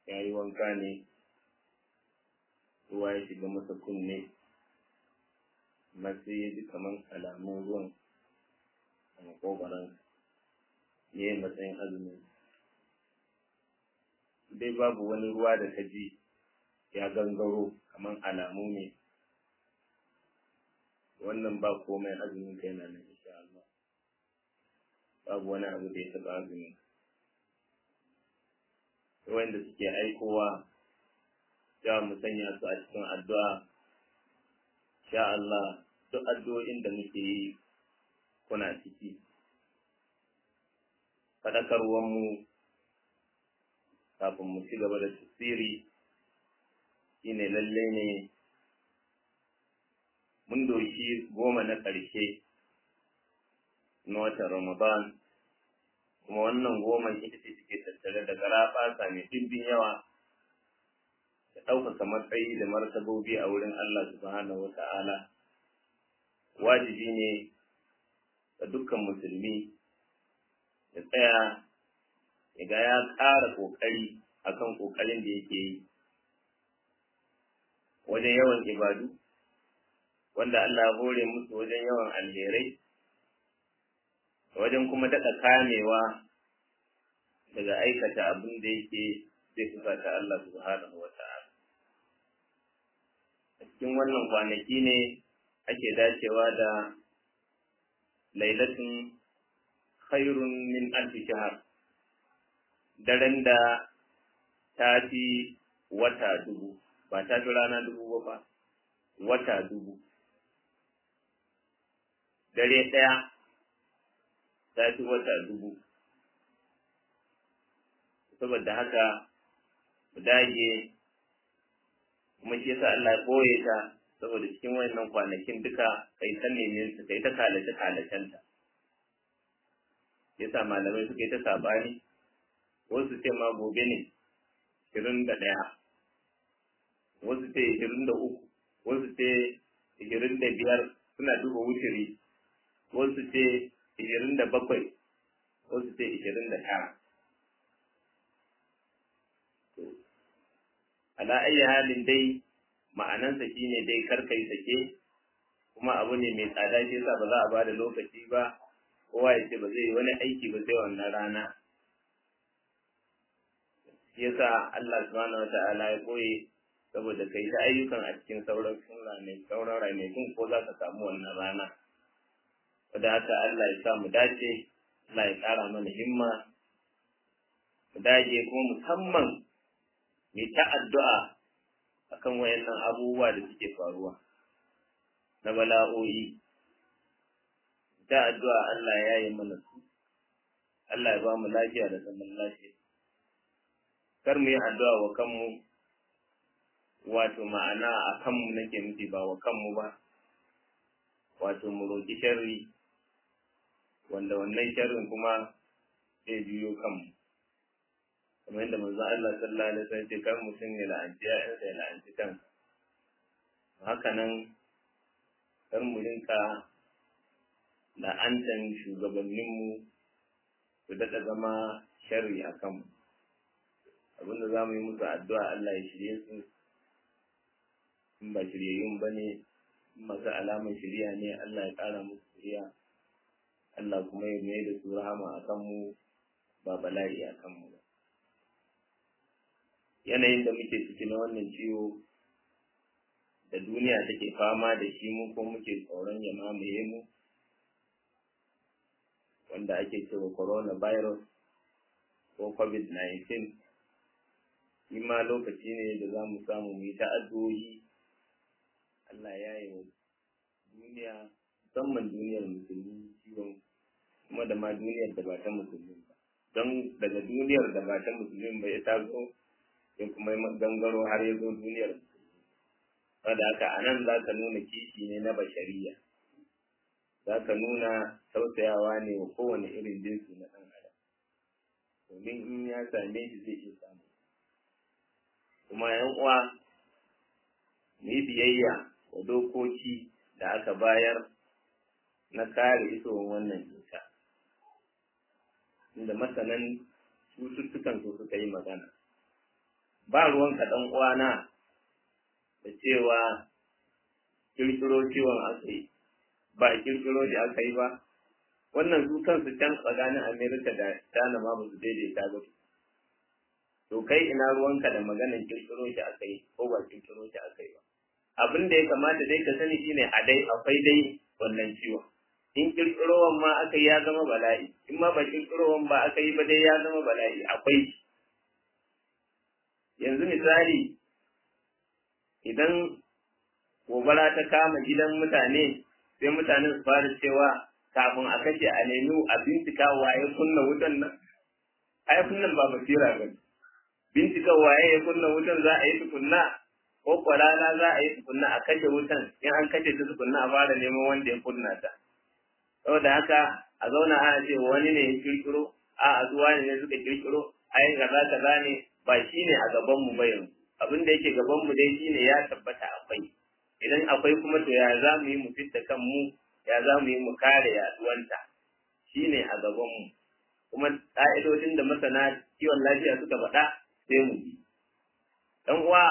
ya yi wanka ne ruwa ya shiga masa kunne amma sai ya ji kaman alamun ruwan a makogoransa ya yi matsayin azumin dai babu wani ruwa da ka ji ya gangaro kaman alamu ne wannan ba komai azumin kai na nan insha Allah babu wani abu da ya taɓa azumin wanda suke aikowa za mu sanya su a cikin addu'a sha Allah duk addu'o'in da muke yi kuna ciki faɗakarwan mu kafin mu ci gaba da tafsiri shine lalle ne mun doki goma na ƙarshe na watan Ramadan kuma wannan goma ita ce suke tattare da garaɓasa mai ɗimbin yawa da ɗaukaka matsayi da martabobi a wurin Allah subhanahu wa ta'ala wajibi ne ga dukkan musulmi ya tsaya ya ga ya ƙara ƙoƙari akan ƙoƙarin da yake yi wajen yawan ibadu wanda Allah ya hore musu wajen yawan alherai wajen kuma daɗa kamewa daga aikata abin da yake zai fusata Allah subhanahu wa ta'ala. A cikin wannan kwanaki ne ake dacewa da lailatun khairun min alfi shahar daren da ta fi wata dubu ba ta fi rana dubu ba wata dubu dare ɗaya ta fi wata dubu saboda haka mu dage kuma shi yasa Allah ya koye ta saboda cikin wayannan kwanakin duka kai ta nemen su kai ta kalace kalacen ta yasa malamai suka yi ta sabani wasu ce ma gobe ne ishirin da ɗaya wasu ce ishirin da uku wasu ce ishirin da biyar suna duba wuturi wasu ce ishirin da bakwai wasu ce ishirin da tara ala ayi halin dai ma'anansa shine dai karkai sake kuma abu ne mai tsada shi yasa ba za a bada lokaci ba kowa ya ce ba zai yi wani aiki ba sai wannan rana shi yasa Allah subhanahu wata'ala ya koye saboda kai ta ayyukan a cikin sauran ranai sauran ranakun ko za ka samu wannan rana wadda haka Allah ya sa mu dace Allah ya ƙara mana himma mu dage kuma musamman mai ta addu'a akan wayannan abubuwa da suke faruwa na bala'o'i ta addu'a Allah ya yi mana su Allah ya ba mu lafiya da zaman lafiya kar mu yi addu'a wa kanmu wato ma'ana a kanmu nake nufi ba wa kanmu ba wato mu roƙi sharri wanda wannan sharrin kuma zai biyo kanmu kamar yadda manzon Allah sallallahu alaihi wasallam ce kar mutum ya la'anci ya'yansa ya la'anci kansa haka nan kar mu rinka la'antan shugabanninmu su daɗa zama sharri a kanmu abinda za mu yi musu addu'a Allah ya shirye su in ba shiryayyun ba ne masu alamar shirya ne Allah ya ƙara musu shirya Allah kuma ya mai da su rahama a kanmu ba bala'i a kanmu ba yanayin da muke ciki na wannan ciwo da duniya take fama da shi mu ko muke tsoron ya mamaye mu wanda ake cewa coronavirus ko covid-19 shi ma lokaci ne da za mu samu mu yi ta addu'o'i Allah ya yi duniya musamman duniyar musulmi ciwon kuma da ma duniyar da ba ta musulmi ba don daga duniyar da ba ta musulmi ba ya taso ya kuma gangaro har ya zo duniyar musulmi saboda haka a nan za ka nuna kishi ne na bashariya za ka nuna tausayawa ne wa kowane irin jinsi na ɗan adam domin in ya same shi zai iya samu kuma yan uwa mu yi biyayya wa dokoki da aka bayar na kare isowar wannan cuta inda masanan cututtukan su suka yi magana ba ruwanka ɗan uwana da cewa kirkiro ciwon aka yi ba kirkiro da aka yi ba wannan su kansu can tsakanin amerika da china ma ba su daidaita ba to kai ina ruwanka da maganar kirkiro shi aka yi ko ba kirkiro shi aka yi ba abin da ya kamata dai ka sani shine a dai akwai dai wannan ciwon in kirkirowan ma aka yi ya zama bala'i in ma ba kirkirowan ba aka yi ba dai ya zama bala'i akwai yanzu misali idan gobara ta kama gidan mutane sai mutane su fara cewa kafin a kashe a nemi a bincika waye kunna wutan nan ai kunnan ba basira ba bincika waye ya kunna wutan za a yi tukunna ko kwarana za a yi tukunna a kashe wutan in an kashe ta tukunna a fara neman wanda ya kunna ta saboda haka a zauna ana ce wani ne ya kirkiro a a zuwa ne suka kirkiro ai kaza kaza ne ba shi ne a gaban mu ba yanzu abin da yake gaban mu dai shine ya tabbata akwai idan akwai kuma to ya za mu yi mu fitta kanmu ya za mu yi mu kare yaduwanta shine a gaban mu kuma ƙa'idodin da masana kiwon lafiya suka faɗa sai mu bi dan uwa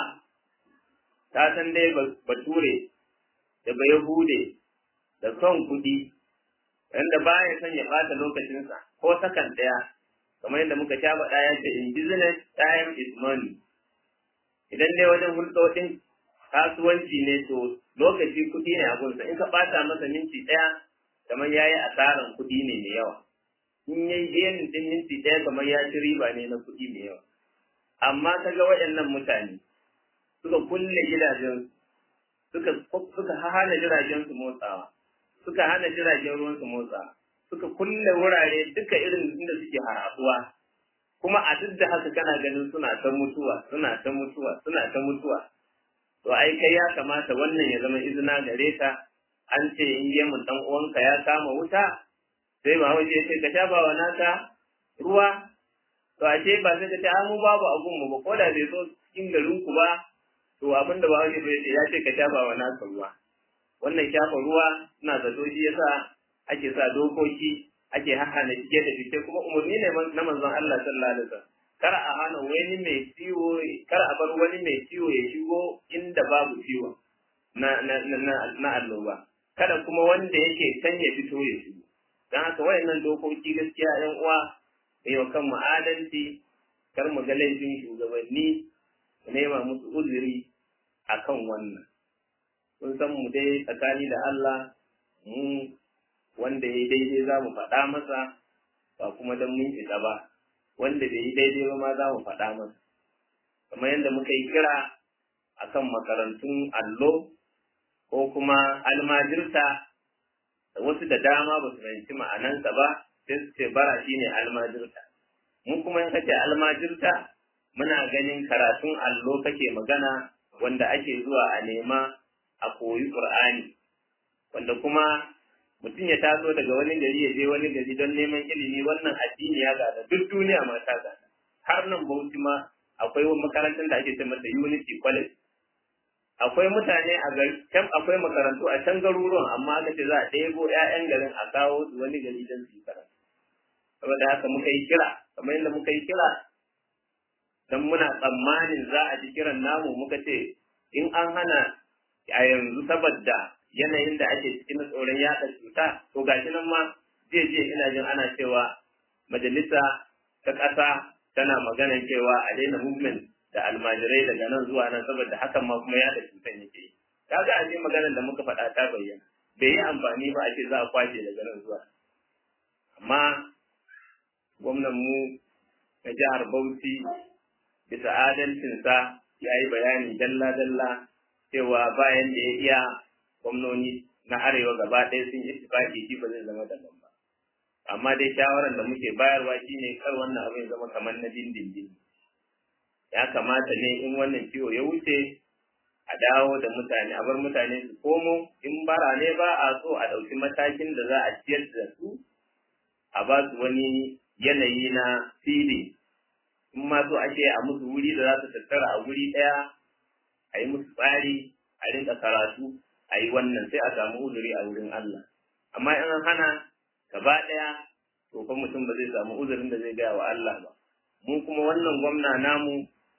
ta san dai bature da ba yahude da son kuɗi wanda baya son ya ɓata lokacinsa ko sakan ɗaya kamar yadda muka sha faɗa ya ce in business time is money idan dai wajen hulɗoɗin kasuwanci ne to lokaci kuɗi ne a gunsa in ka ɓata masa minti ɗaya kamar ya yi asaran kuɗi ne mai yawa in ya yi ɗayan ɗin minti ɗaya kamar ya ci riba ne na kuɗi mai yawa amma ka ga waɗannan mutane suka kulle gidajen suka suka hana jiragen su motsawa suka hana jiragen ruwan su motsawa suka kulle wurare duka irin inda suke harabuwa kuma a duk da haka kana ganin suna ta mutuwa suna ta mutuwa suna ta mutuwa to ai kai ya kamata wannan ya zama izina gare ka an ce in gemun dan uwanka ya kama wuta sai ba waje sai ka shafa wa naka ruwa to ashe ba sai ka ce mu babu abun mu ba ko da bai zo cikin garin ku ba to abin da ba waje bai ce ya ce ka shafa wa naka ruwa wannan shafa ruwa ina zato shi yasa ake sa dokoki ake hahana shige da fice kuma umarni ne na manzon Allah sallallahu alaihi wasallam kar a hana wani mai ciwo kar a bar wani mai ciwo ya shigo inda babu ciwo na na na na alloba kada kuma wanda yake can ya fito ya shigo dan haka wayannan dokoki gaskiya ɗan uwa mai wa kan adalci kar mu ga laifin shugabanni mu nema musu uzuri akan wannan kun san mu dai tsakani da Allah mu wanda ya daidai za mu faɗa masa ba kuma don mun isa ba wanda bai yi daidai ba ma za mu faɗa masa kamar yadda muka yi kira akan makarantun allo ko kuma almajirta da wasu da dama ba su fahimci ma'anansa ba sai su ce bara shine almajirta mun kuma in kace almajirta muna ganin karatun allo kake magana wanda ake zuwa a nema a koyi qur'ani wanda kuma mutum ya taso daga wani gari ya je wani gari don neman ilimi wannan addini ya gada duk duniya ma ta gada har nan bauchi ma akwai makarantar da ake ce mata unity college akwai mutane a gari can akwai makarantu a can garuruwan amma aka ce za a ɗebo 'ya'yan garin a kawo su wani gari don su yi karatu saboda haka muka yi kira kamar yadda muka yi kira don muna tsammanin za a ji kiran namu muka ce in an hana a yanzu saboda yanayin da ake cikin tsoron yaɗa cuta to gashi nan ma jiya jiya ina jin ana cewa majalisa ta ƙasa tana maganar cewa a daina movement da almajirai daga nan zuwa nan saboda hakan ma kuma yaɗa cutan yake yi kaga a maganar da muka faɗa ta bayyana bai yi amfani ba a ce za a kwace daga nan zuwa amma gwamnan mu na jihar Bauchi bisa adalcinsa ya yi bayani dalla-dalla cewa bayan da ya iya gwamnoni na arewa gaba ɗaya sun yi tifaki shi ba zai zama daban ba amma dai shawaran da muke bayarwa shine kar wannan abin zama kamar na dindindin ya kamata ne in wannan ciwo ya wuce a dawo da mutane a bar mutane su komo in bara ne ba a so a ɗauki matakin da za a ciyar da su a ba su wani yanayi na fili in ma so ake a musu wuri da za su tattara a wuri ɗaya a yi musu tsari a rinka karatu a yi wannan sai a samu uzuri a wurin Allah amma in an hana gaba ɗaya to fa mutum ba zai samu uzurin da zai gaya wa Allah ba mu kuma wannan gwamna namu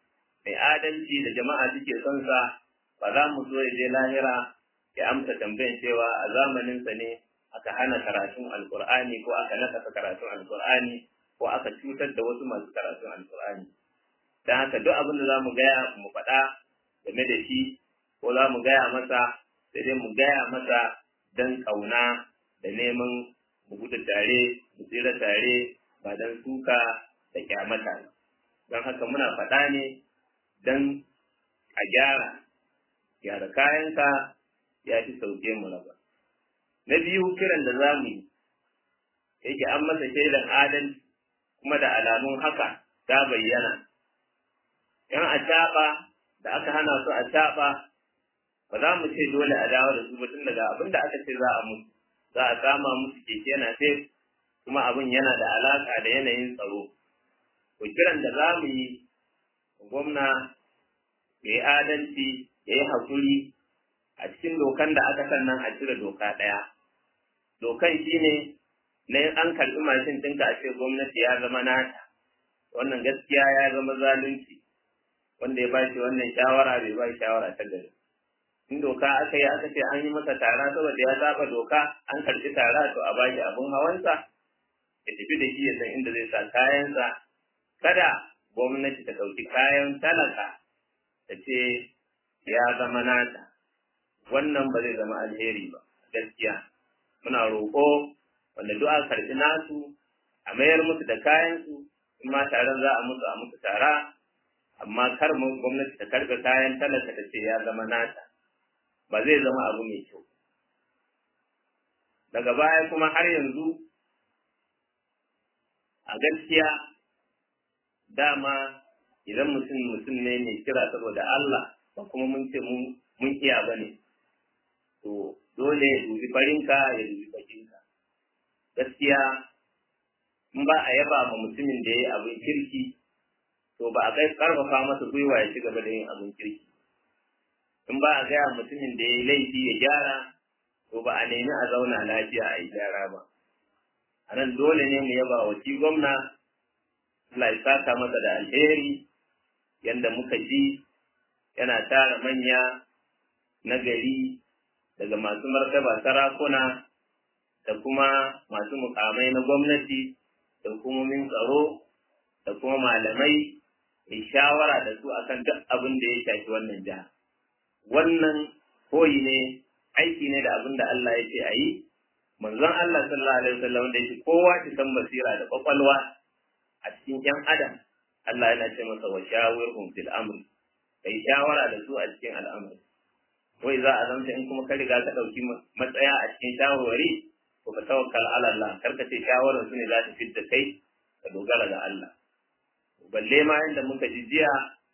mai adalci da jama'a suke son sa ba za mu so ya je lahira ya amsa tambayan cewa a zamaninsa ne aka hana karatun alkur'ani ko aka nakasa karatun alkur'ani ko aka cutar da wasu masu karatun alkur'ani don haka duk abin da za mu gaya mu faɗa game da shi ko za mu gaya masa sai dai mu gaya masa don ƙauna da neman mu gudu tare mu tsira tare ba don suka da kyamata don haka muna faɗa ne don a gyara gyara kayanka ya fi sauke mu raba na biyu kiran da za mu yi yake an masa shaidan adalci kuma da alamun haka ta bayyana yan a da aka hana su a ba za mu ce dole a dawo da su ba tun daga abin da aka ce za a musu za a kama musu keke yana sai kuma abin yana da alaka da yanayin tsaro to kiran da za mu yi gwamna ya yi adalci ya yi haƙuri a cikin dokan da aka sannan a cire doka ɗaya dokan shine na an karɓi mashin ɗinka a ce gwamnati ya zama nata wannan gaskiya ya zama zalunci wanda ya bashi wannan shawara bai ba shawara ta gari in doka aka yi aka ce an yi masa tara saboda ya saba doka an karɓi tara to a bashi abin hawansa ya tafi da shi ya san inda zai sa kayansa kada gwamnati ta ɗauki kayan talaka ta ce ya zama nata wannan ba zai zama alheri ba gaskiya muna roƙo wanda duk aka karɓi nasu a mayar musu da kayansu in ma taron za a musu a musu tara amma kar mu gwamnati ta karɓe kayan talaka ta ce ya zama nata ba zai zama abu mai kyau daga baya kuma har yanzu a gaskiya dama idan mutum mutum ne mai kira saboda Allah ba kuma mun ce mun iya ba ne to dole ya dubi farinka ya dubi bakinka gaskiya in ba a yaba ma mutumin da ya yi abin kirki to ba a kai karfafa masa gwiwa ya ci gaba da yin abin kirki in ba a gaya mutumin da ya yi laifi ya gyara to ba a nemi a zauna lafiya a yi gyara ba a nan dole ne mu yaba wa shi gwamna Allah ya saka masa da alheri yanda muka ji yana tara manya na gari daga masu martaba sarakuna da kuma masu mukamai na gwamnati da hukumomin tsaro da kuma malamai ya shawara da su akan duk abin da ya shafi wannan jiha wannan koyi ne aiki ne da abin da Allah ya ce a yi manzon Allah sallallahu alaihi wasallam da yake kowa ki san basira da kwakwalwa a cikin yan adam Allah yana ce masa wa shawirhum fil amri kai shawara da su a cikin al'amari wai za a zanta in kuma ka riga ka dauki matsaya a cikin shawarwari to ka tawakkal ala Allah karka ce shawarar su ne za ta fitta kai ka dogara ga Allah balle ma inda muka ji jiya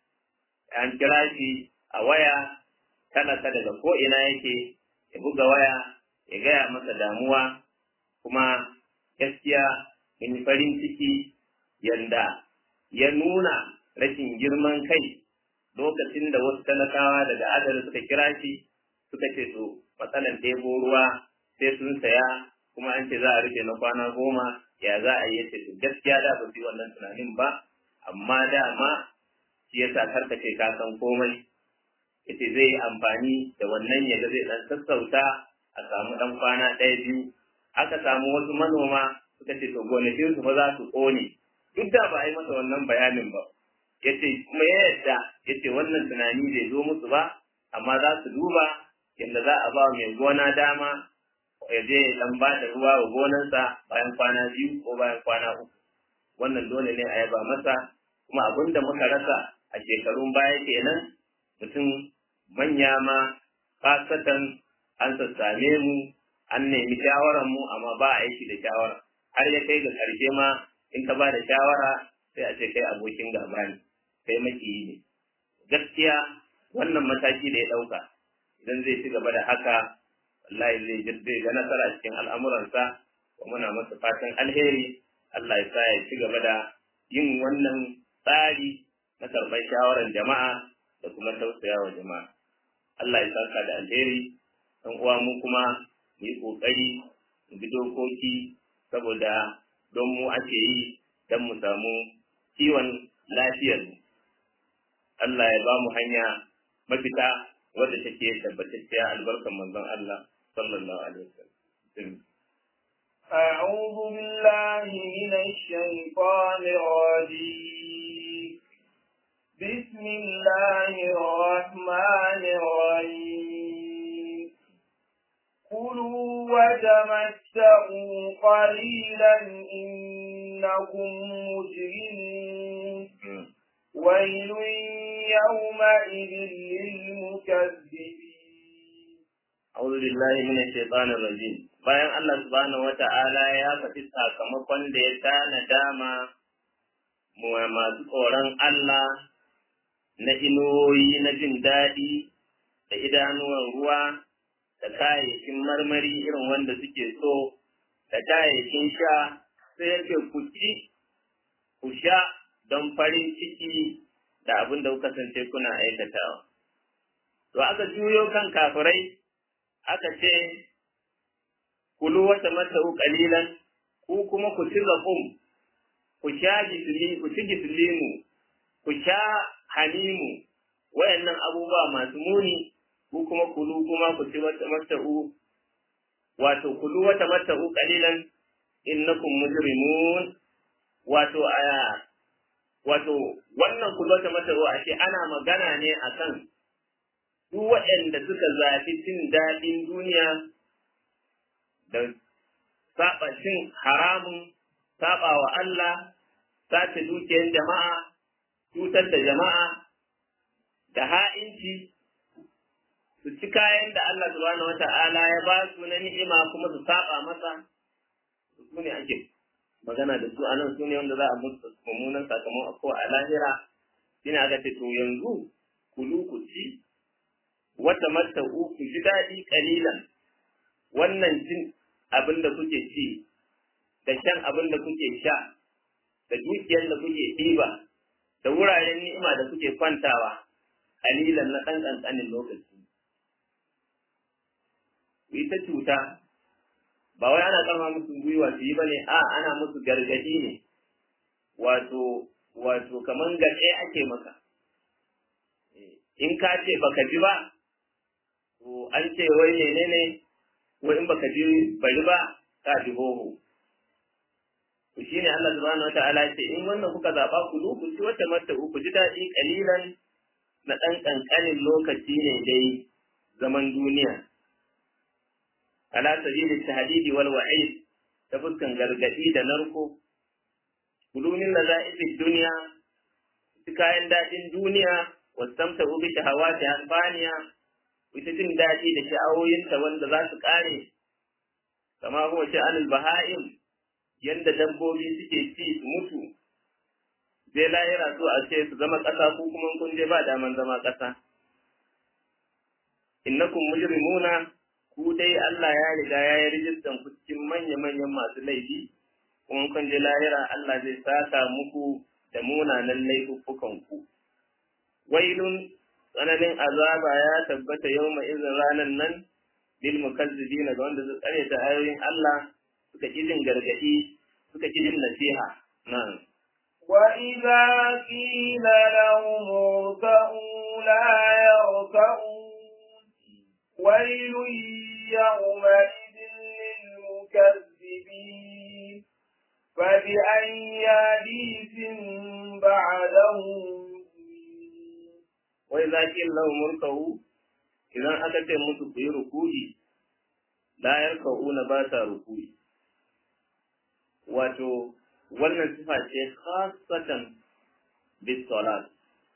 an kira shi a waya talaka daga ko ina yake ya buga waya ya gaya masa damuwa kuma gaskiya in farin ciki yanda ya nuna rashin girman kai lokacin da wasu talakawa daga adar suka kira shi suka ce to matsalan ɗebo ruwa sai sun saya kuma an ce za a rufe na kwana goma ya za a yi yace to gaskiya da ba su yi wannan tunanin ba amma dama shi yasa karka ce ka san komai yace zai yi amfani da wannan yaga zai dan sassauta a samu dan kwana ɗaya biyu aka samu wasu manoma suka ce to gonakin su fa za su ƙone duk da ba a yi masa wannan bayanin ba yace kuma ya yadda yace wannan tunani bai zo musu ba amma za su duba yadda za a ba mai gona dama ya je ya dan ba da ruwa wa gonarsa bayan kwana biyu ko bayan kwana uku wannan dole ne a yaba masa kuma abin da muka rasa a shekarun baya kenan mutum manya ma fasatan an sassame mu an nemi shawarar mu amma ba a aiki da shawara har ya kai ga karshe ma in ka ba da shawara sai a ce kai abokin gaba ne kai makiyi ne gaskiya wannan mataki da ya ɗauka idan zai ci gaba da haka wallahi zai zai ga nasara cikin al'amuransa wa muna masa fatan alheri Allah ya sa ya ci gaba da yin wannan tsari na karɓar shawarar jama'a da kuma tausaya wa jama'a Allah ya saka da alheri dan uwa mu kuma mu yi kokari mu bi dokoki saboda don mu ake yi don mu samu kiwon lafiyar mu Allah ya ba mu hanya mafita wadda take tabbatacciya albarkan manzon Allah sallallahu alaihi wasallam أعوذ بالله من الشيطان الرجيم بسم الله الرحمن الرحيم كلوا وتمتعوا قليلا إنكم مجرمون ويل يومئذ للمكذبين أعوذ بالله من الشيطان الرجيم bayan Allah subhanahu wata'ala ya faɗi sakamakon da ya tana dama masu tsoron Allah na inuwoyi na jin daɗi da idanuwan ruwa da kayayyakin marmari irin wanda suke so da kayayyakin sha sai yake ku ci ku sha don farin ciki da abin da kuka kasance kuna aikatawa. To aka juyo kan kafirai aka ce kulu wata mata'u qalilan ku kuma ku ci zakum ku sha gisli ku ci gislimu ku sha hanimu wayannan abubuwa masu muni ku kuma kulu kuma ku ci wata mata'u wato kulu wata mata'u qalilan innakum mujrimun wato aya wato wannan kulu wata mata'u ashe ana magana ne akan duk waɗanda suka zafi cin daɗin duniya da saba cin haramun saba wa Allah sace dukiyar jama'a cutar da jama'a da ha'inci su ci kayan da Allah subhanahu wata'ala ya ba su na ni'ima kuma su saba masa su ne ake magana da su anan su ne wanda za a musu mummunan sakamako a lahira shine aka ce to yanzu kulu ku ci wata mata ku ji daɗi ƙalilan wannan jin abin da kuke ci da shan abin da kuke sha da dukiyar da kuke ɗiba da wuraren ni'ima da kuke kwantawa ƙalilan na ɗan ƙanƙanin lokaci ku yi ta cuta ba wai ana karma musu gwiwa su yi ba ne a ana musu gargaɗi ne wato wato kaman gaɗe ake maka in ka ce baka ji ba to an ce wai menene wai in baka ji bari ba ka ji hoho to shine Allah subhanahu wataala ce in wannan kuka zaba ku zo ku ci wata mata ku ji daɗi kalilan na ɗan ƙanƙanin lokaci ne dai zaman duniya ala sabili tahdidi wal wa'id ta fuskan gargadi da narko kulumin laza'ifid duniya kayan daɗin duniya wasamta ubi shahawati hanfaniya ita jin daɗi da sha'awoyinta wanda za su ƙare kama huwa sha'anul baha'im yanda dabbobi suke ci su mutu zai lahira su a ce su zama ƙasa ko kuma kun je ba daman zama ƙasa innakum mujrimuna ku dai Allah ya riga ya yi rijistan ku cikin manya-manyan masu laifi kuma kun je lahira Allah zai saka muku da munanan laifuffukan ku wailun tsananin azaba ya tabbata yawma izin ranan nan lil mukazzibin ga wanda su tsare ta ayoyin Allah suka ki jin gargadi suka ki jin nasiha nan وإذا قيل لهم اركعوا لا يركعون ويل يومئذ للمكذبين فبأي حديث بعده wai za ki lau murkahu idan aka ce musu ku yi ruku'i la yarka'una ba sa ruku'i wato wannan sifa ce khasatan bis salat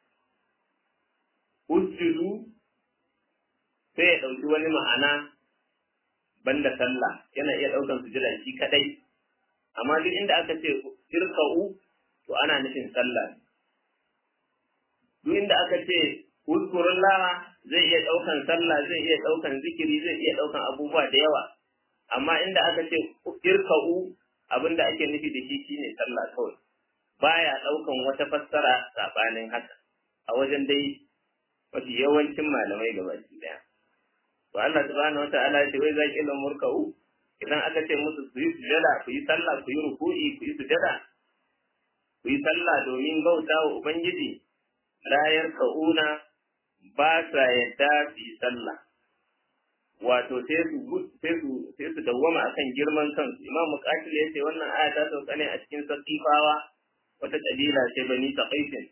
usjudu sai ya ɗauki wani ma'ana banda sallah yana iya ɗaukan sujada shi kadai amma duk inda aka ce irka'u to ana nufin sallah duk inda aka ce uzkurullah zai iya ɗaukan sallah zai iya ɗaukan zikiri zai iya ɗaukan abubuwa da yawa amma inda aka ce irka'u abinda ake nufi da shi shine sallah kawai baya ɗaukan wata fassara sabanin haka a wajen dai mafi yawancin malamai gabaki daya to Allah subhanahu wataala ya ce wai zaki lan murka'u idan aka ce musu su yi sujada ku yi sallah ku yi ruku'i ku yi sujada ku yi sallah domin bauta wa ubangiji la yarka'una ba sa yadda su yi sallah wato sai su sai su sai su dawwama akan girman kansu imam muqatil yace wannan aya ta sauka ne a cikin saqifawa wata kabila ce bani taqifin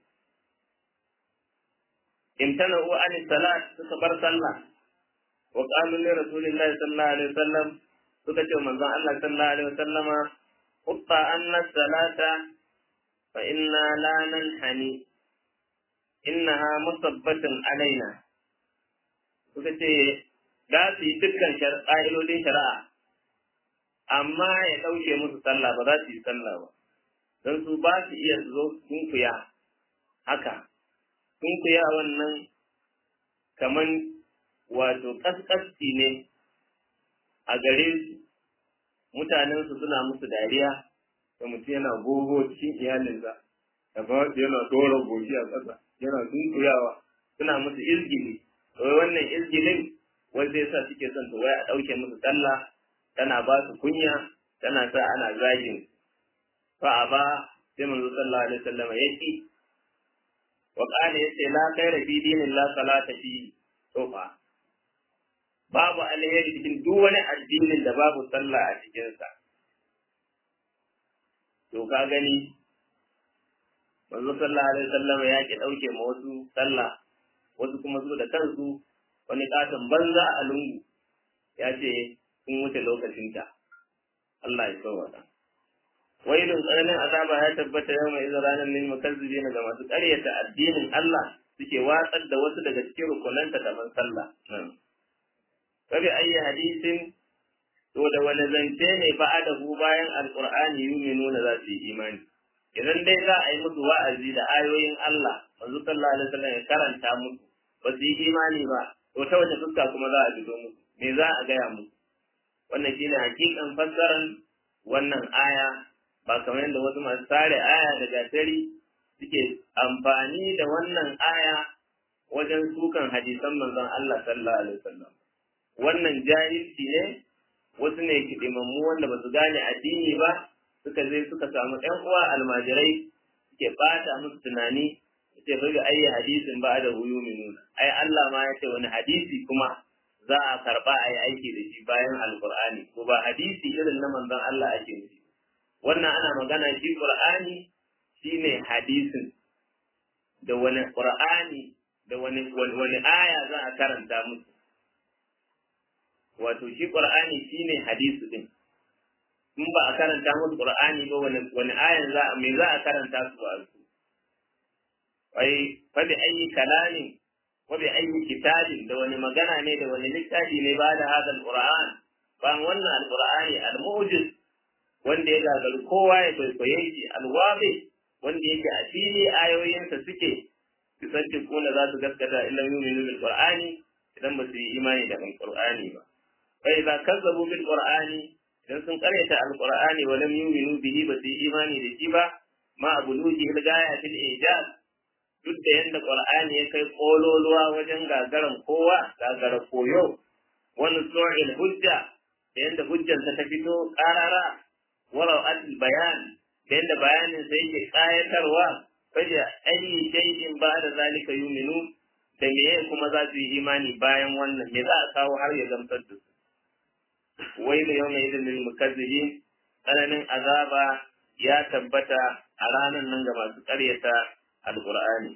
imtana'u an salat suka bar sallah wa qalu li rasulillahi sallallahu alaihi wasallam suka ce manzon Allah sallallahu alaihi wasallama qutta anna salata fa inna la nanhani innaha musabbatun alaina suka ce za su yi dukkan ƙa'idodin shari'a amma ya ɗauke musu sallah ba za su yi sallah ba don su ba su iya zo sunkuya haka sunkuya wannan kaman wato ƙasƙasci ne a gare su mutanensu suna musu dariya da mutum yana gogo cikin iyalinsa da ba yana dora goshi a ƙasa yana sunkuyawa suna musu izgili wai wannan izgilin wai zai sa suke son to wai a ɗauke musu sallah tana ba su kunya tana sa ana zagin fa a ba sai manzo sallallahu alaihi wasallam ya ki wa qala yace la khayra fi dinin la salata fi to fa babu alheri cikin duk wani addinin da babu sallah a cikin sa to ka gani manzo sallallahu alaihi wasallam ya ki dauke ma wasu sallah wasu kuma su da kansu wani katon banza a lungu ya ce sun wuce lokacinta Allah ya sauwata wailun tsananin azaba ya tabbata yau mai ranar lil mukazzibina ga masu ƙaryata addinin Allah suke watsar da wasu daga cikin rukunanta kamar sallah Kabi ayi hadisin to da wani zance ne ba'adahu bayan alqur'ani yuminuna za su yi imani idan dai za a yi musu wa'azi da ayoyin Allah manzo sallallahu alaihi wasallam ya karanta musu ba su yi imani ba to ta wace fuska kuma za a fito musu me za a gaya musu wannan shine hakikan fassaran wannan aya ba kamar yadda wasu masu sare aya da gatari suke amfani da wannan aya wajen sukan hadisan manzon Allah sallallahu alaihi wasallam wannan jahilci ne wasu ne kidimammu wanda ba su gane addini ba suka zai suka samu ɗan uwa almajirai suke bata musu tunani ce fa ayi hadisin ba da huyu minuna ai Allah ma ya ce wani hadisi kuma za a karba ayi aiki da shi bayan alqur'ani ko ba hadisi irin na manzon Allah ake nufi wannan ana magana shi qur'ani shine hadisin da wani qur'ani da wani wani aya za a karanta musu wato shi qur'ani shine hadisi din in ba a karanta musu qur'ani ba wani wani ayan za me za a karanta su ba su wai fa bi ayi kalamin wa bi ayi kitabin da wani magana ne da wani littafi ne ba da hadal qur'an ba wannan alqur'ani almu'jiz wanda ya gagaru kowa ya kwaikwaye shi alwabi wanda yake a fili ayoyinsa suke bisanci kuna za su gaskata illa yuminu bil qur'ani idan ba su yi imani da alqur'ani ba fa idza kazzabu bil qur'ani idan sun karyata alqur'ani wa lam yu'minu bihi ba su yi imani da shi ba ma abuluji hil gaya fil ijaz duk da yadda Qur'ani ya kai kololuwa wajen gagaran kowa gagara koyo wani tsohon hujja da yadda hujjansa ta fito ƙarara walau al bayan da yadda bayanin sa yake ƙayatarwa faje ayi shay'in ba da zalika yuminu da meye kuma za su yi imani bayan wannan me za a kawo har ya gamsar da su wai da yau mai idin mukazzibin tsananin azaba ya tabbata a ranar nan ga masu ƙaryata alƙur'ani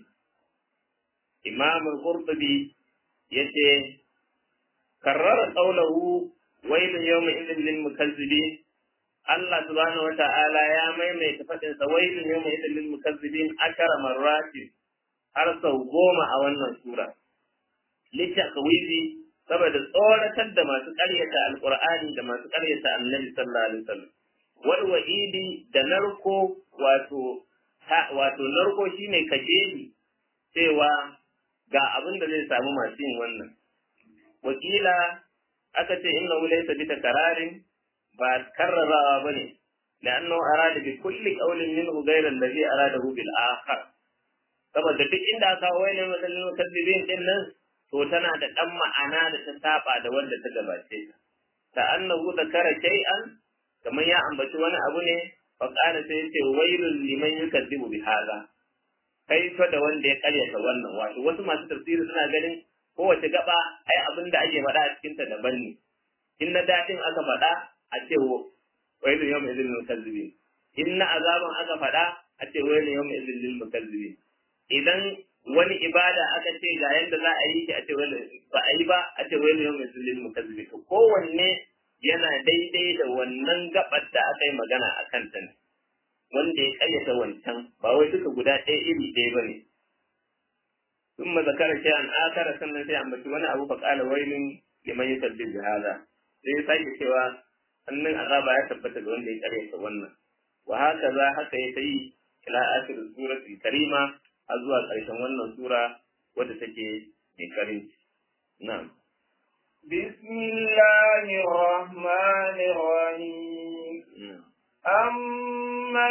imam al-qurtubi yace karrara qawluhu wailun yawma idhin lil mukazzibin Allah subhanahu wa ta'ala ya maimaita fadin sa wailun yawma idhin lil mukazzibin akara marrati har sau goma a wannan sura litakwizi saboda tsoratar da masu ƙaryata alƙur'ani da masu ƙaryata annabi sallallahu alaihi wasallam wal wa'idi da narko wato wato narko shine kajeli cewa ga abin da zai samu masu yin wannan wakila aka ce inna laysa bi takararin ba karrarawa bane لأنه أراد بكل قول منه غير الذي أراده بالآخر saboda duk inda aka wai ne matsalin mukaddibin din nan to tana da dan ma'ana da ta saba da wanda ta gabace ta ta annahu zakara shay'an kamar ya ambaci wani abu ne fa qala sai yace wailul liman yukazzibu bi hadha kai fa da wanda ya karyata wannan wato wasu masu tafsiri suna ganin kowace gaba ai abin da ake faɗa a cikin ta daban ne in na daɗin aka faɗa a ce wailun yawma idhil mukazzibin in na azaban aka faɗa a ce wailun yawma idhil lil mukazzibin idan wani ibada aka ce ga yanda za a yi shi a ce ba a yi ba a ce wailun yawma idhil lil mukazzibin to kowanne yana daidai da wannan gabar da aka yi magana a kanta ne wanda ya kayyata wancan ba wai duka guda ɗaya iri ɗaya ba ne ثم ذكر شيئا آخر sannan sai ambaci wani abu faƙala wailun liman yusabbih bi hada sai ya sake cewa annan azaba ya tabbata ga wanda ya karyata wannan wa haka za haka ya tayi ila akhir suratul karima har zuwa ƙarshen wannan sura wadda take mai karinci na'am بسم الله الرحمن الرحيم أما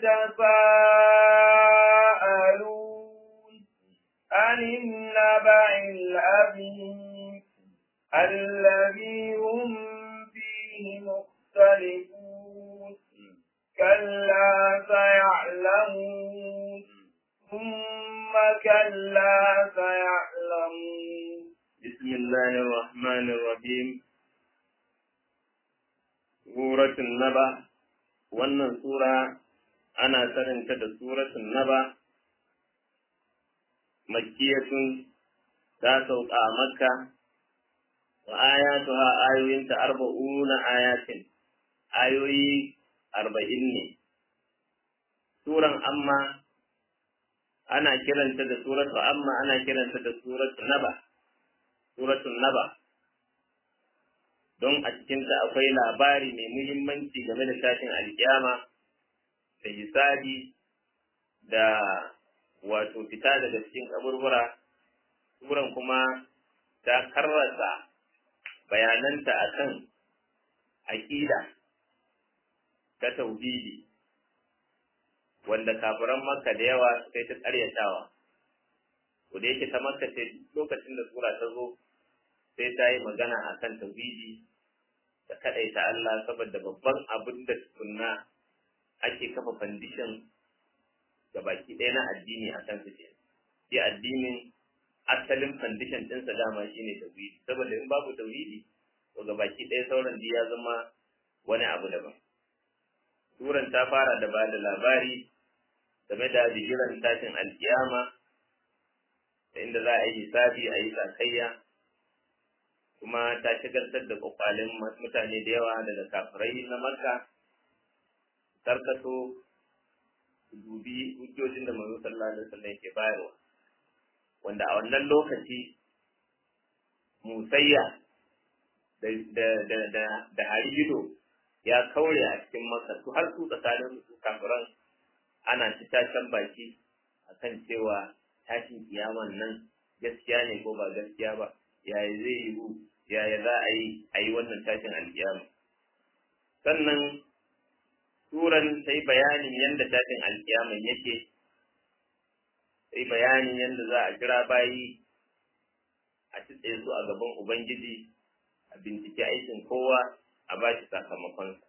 يتساءلون عن النبع العظيم الذي هم فيه مختلفون كلا سيعلمون ثم كلا سيعلمون بسم الله الرحمن الرحيم سورة النبأ wannan sura ana saninta da suratun naba makkiyatun ta sauka a makka wa ayatuha ayoyinta arba'una ayatin ayoyi arba'in ne suran amma ana kiranta da suratu amma ana kiranta da suratu naba suratun naba don a cikinta akwai labari mai muhimmanci game da tashin alkiyama da hisabi da wato fita daga cikin kaburbura suran kuma ta karrasa bayananta akan aƙida ta tauhidi wanda kafiran makka da yawa suka yi ta ƙaryatawa ko da yake ta makka ce lokacin da sura ta zo sai ta yi magana akan tauhidi da kaɗaita Allah saboda babban abin da tukunna ake kafa fandishin ga baki ɗaya na addini a kan suke. Shi addinin asalin fandishin ɗinsa dama shi ne tauhidi, saboda in babu tauhidi to ga baki ɗaya sauran ya zama wani abu daban. Turan ta fara da ba da labari game da bigiran tashin alkiyama da inda za a yi hisabi a yi sakayya kuma ta shigartar da kwakwalin mutane da yawa daga kafirai na makka tarkato dubi hujjojin da manzo sallallahu alaihi wasallam ke bayarwa wanda a wannan lokaci musayya da da da da, da harigido ya kaure a cikin makka su har su tsakanin su kafiran ana ci tashan baki akan cewa tashin kiyaman nan gaskiya ne ko ba gaskiya ba yaya zai yiwu yaya za a yi a yi wannan tashin alkiyama sannan turan sai bayanin yadda tashin alkiyaman yake sai bayanin yadda za a kira bayi a tutse su a gaban ubangiji a bincike aikin kowa a ba shi sakamakonsa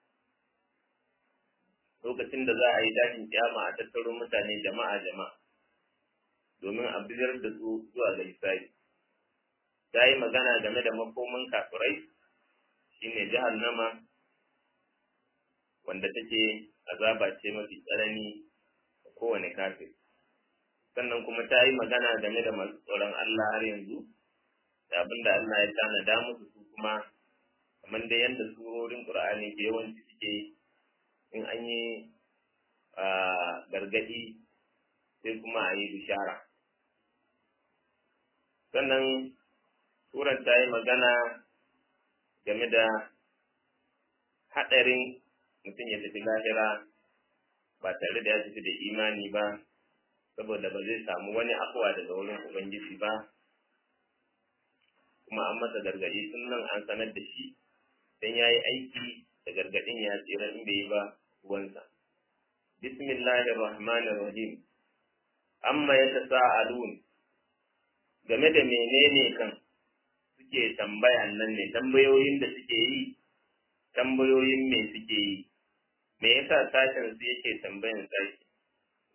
lokacin da za a yi tashin kiyama a tattaro mutane jama'a jama'a domin a bizar da su zuwa ga hisabi ta yi magana game da makoman kafirai shine jahannama wanda take azaba ce mafi tsanani ga kowane kafir sannan kuma ta yi magana game da masu tsoron Allah har yanzu da abin da Allah ya tanada musu su kuma kamar da yadda surorin Qur'ani ke yawanci suke in an yi gargadi sai kuma a yi bishara sannan Suran ta yi magana game da haɗarin mutum ya tafi lahira ba tare da ya tafi da imani ba, saboda ba zai samu wani afuwa daga wurin Ubangiji ba, kuma an masa gargaɗi tun nan an sanar da shi, don ya yi aiki da gargaɗin ya tsira in bai yi ba ruwansa. Bismillahir Rahmanir Rahim. Amma ya ta sa'alun game da menene kan suke tambayan nan ne tambayoyin da suke yi tambayoyin me suke yi me yasa sashen su yake tambayan sashi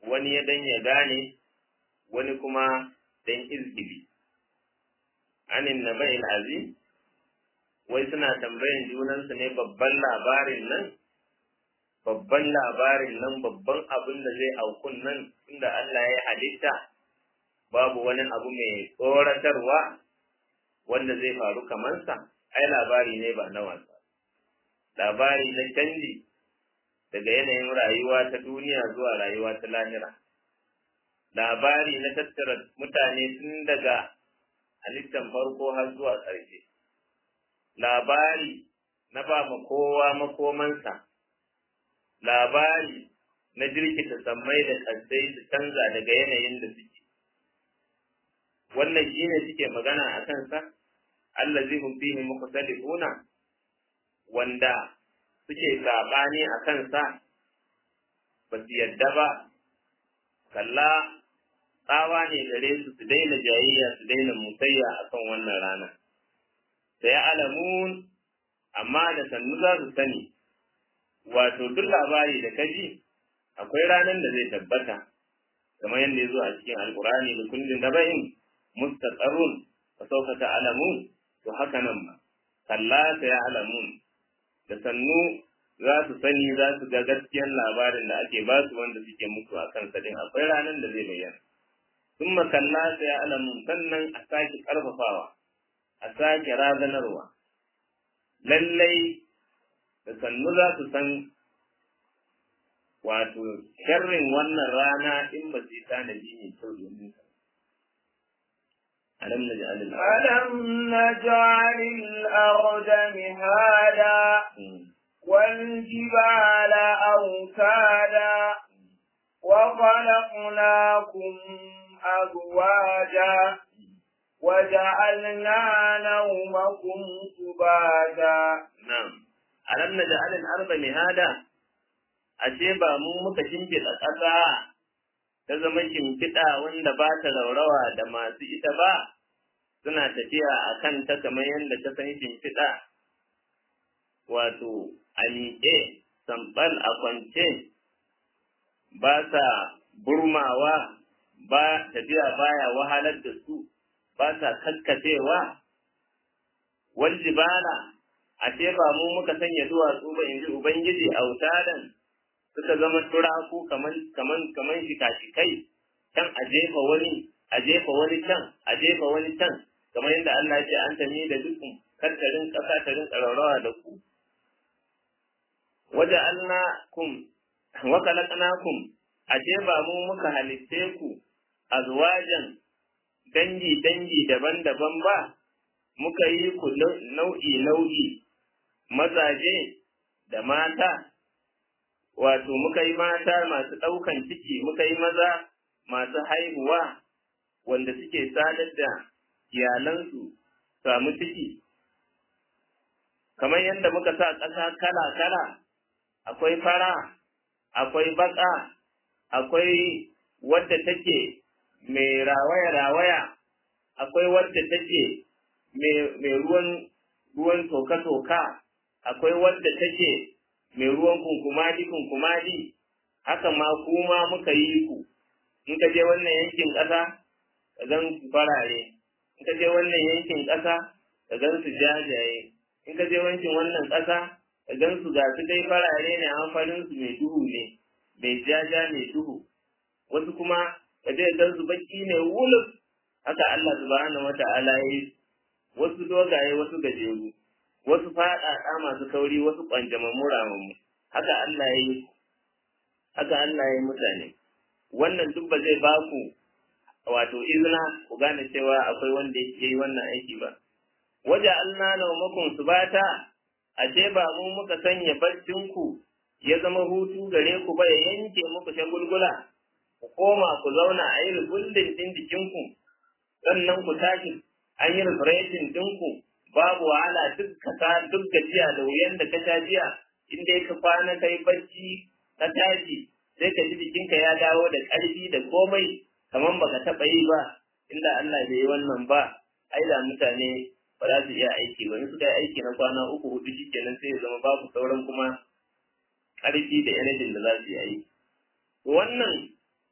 wani ya dan ya gane wani kuma dan izgili anin naba'il azim wai suna tambayan junansu ne babban labarin nan babban labarin nan babban abin da zai aukun nan inda Allah ya halitta babu wani abu mai tsoratarwa wanda zai faru kamansa ai labari ne ba na wasa labari na canji daga yanayin rayuwa ta duniya zuwa rayuwa ta lahira labari na tattara mutane tun daga halittan farko har zuwa ƙarshe labari na ba ma kowa makomansa labari na jirkita sammai da ƙasai su canza daga yanayin da suke wannan shine suke magana a kansa allazi hum fihi mukhtalifuna wanda suke sabani a kansa ba su yadda ba kalla tsawa ne gare su su daina jayayya su daina musayya akan wannan rana sai alamun amma da sannu za su sani wato duk labari da kaji akwai ranar da zai tabbata kamar yadda ya zo a cikin alkurani da kullum da bayin mustaqarrun fa sawfa ta'lamun to haka nan ma kalla ta ya'lamun da sannu za su sani za su ga gaskiyar labarin da ake ba su wanda suke mutu a kan sadin akwai ranar da zai bayyana thumma kalla ta ya'lamun sannan a sake karfafawa a sake razanarwa lallai da sannu za su san wato sharrin wannan rana in ba su yi tanadi mai kyau domin sa ألم نجعل الأرض ألم نجعل الأرض مهادا والجبال أوتادا وخلقناكم أزواجا وجعلنا نومكم سباتا نعم ألم نجعل الأرض مهادا ashe ba mu muka shimfiɗa ƙasa ta zama shimfiɗa wanda ba ta raurawa da masu ita ba suna tafiya a kan ta kamar yadda ta san shimfiɗa wato a miƙe sambal a kwance ba sa burmawa ba tafiya baya wahalar da su ba sa kakkacewa wal jibala ashe ba mu muka sanya duwatsu ba in ji ubangiji autadan suka zama turaku kaman kaman kaman shika-shikai can a jefa wani a jefa wani can a jefa wani can kamar yadda Allah ya ce an tami da dukkan karkarin ƙasa ta rinka raurawa da ku waje kum wa khalaqnakum ashe ba mu muka halitte ku azwajan dangi dangi daban-daban ba muka yi ku nau'i nau'i mazaje da mata wato muka yi mata masu ɗaukan ciki muka yi maza masu haihuwa wanda suke sadar da iyalansu samu ciki kamar yadda muka sa ƙasa kala-kala akwai fara akwai baƙa akwai wadda take mai rawaya-rawaya akwai wadda take mai ruwan ruwan toka-toka akwai wadda take mai ruwan kunkumadi kunkumadi haka ma kuma muka yi ku in ka je wannan yankin ƙasa ka gan su farare in ka je wannan yankin ƙasa ka gan su jajaye in ka je wankin wannan ƙasa ka gan su ga su dai farare ne amfanin su mai duhu ne mai jaja mai duhu wasu kuma ka je gan su baki ne wulus haka Allah subhanahu wata'ala ya yi wasu dogaye wasu gajeru wasu faɗaɗa masu kauri wasu ƙwanjamammu ramammu haka Allah ya yi haka Allah ya yi mutane wannan duk ba zai ba ku wato izina ku gane cewa akwai wanda ya yi wannan aiki ba waje Allah na makon su bata ashe ba mu muka sanya baccin ku ya zama hutu gare ku ba ya yanke muku shagulgula ku koma ku zauna a yi rubullin din jikinku sannan ku tashi an yi refreshing ɗinku babu wahala duk kasa duk gajiya da wuyan da ka sha jiya in dai ka kwana kai bacci ka tashi sai ka ji jikinka ya dawo da ƙarfi da komai kamar baka taɓa yi ba inda Allah bai yi wannan ba ai da mutane ba za su iya aiki ba in suka yi aiki na kwana uku hudu shikenan sai ya zama babu sauran kuma ƙarfi da energy da za su yi aiki wannan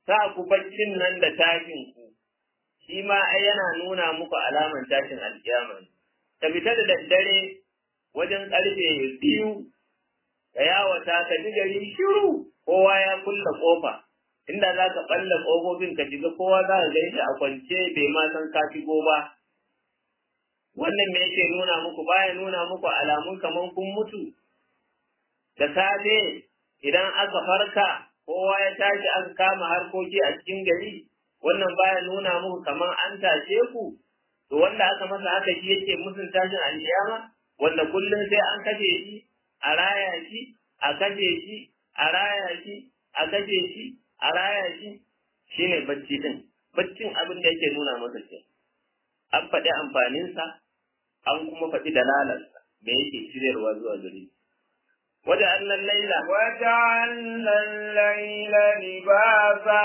sa ku baccin nan da tashin ku shi ma ai yana nuna muku alaman tashin alkiyama ka fita da daddare wajen karfe biyu ka yawata ka ji gari shiru kowa ya kulla kofa inda za ka ɓalla ƙofofin ka shiga kowa za ka gaishe a kwance bai ma san ka shigo ba wannan me yake nuna muku baya nuna muku alamun kaman kun mutu da safe idan aka farka kowa ya tashi aka kama harkoki a cikin gari wannan baya nuna muku kaman an tashe ku to wanda aka masa haka shi yake musun tashin alkiyama wanda kullum sai an kashe shi a raya shi a kashe shi a raya shi a kashe shi a raya shi shine bacci din baccin abin da yake nuna masa ce an faɗi amfaninsa an kuma faɗi dalalarsa da yake shiryarwa zuwa gare wajen annan laila وجعلنا الليل لباسا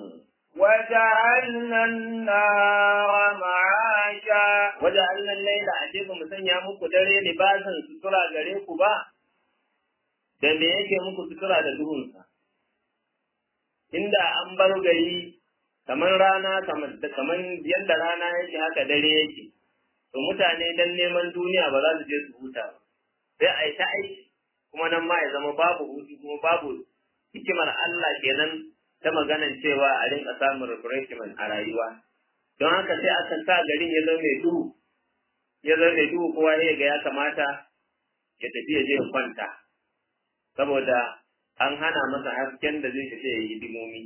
وجعلنا النار معاشا wajen annan laila a ce ba mu sanya muku dare libasan sutura gare ku ba da me yake muku sutura da duhunsa inda an bar gari kamar rana kamar kamar yadda rana yake haka dare yake to mutane dan neman duniya ba za su je su huta ba sai a yi ta aiki kuma nan ma ya zama babu hutu kuma babu hikimar Allah kenan ta maganan cewa a rinka samun refreshment a rayuwa don haka sai aka sa garin ya zama mai duhu ya zama mai duhu kowa ya ga ya kamata ya tafi ya je ya kwanta saboda an hana masa hasken da zai tafi ya yi hidimomi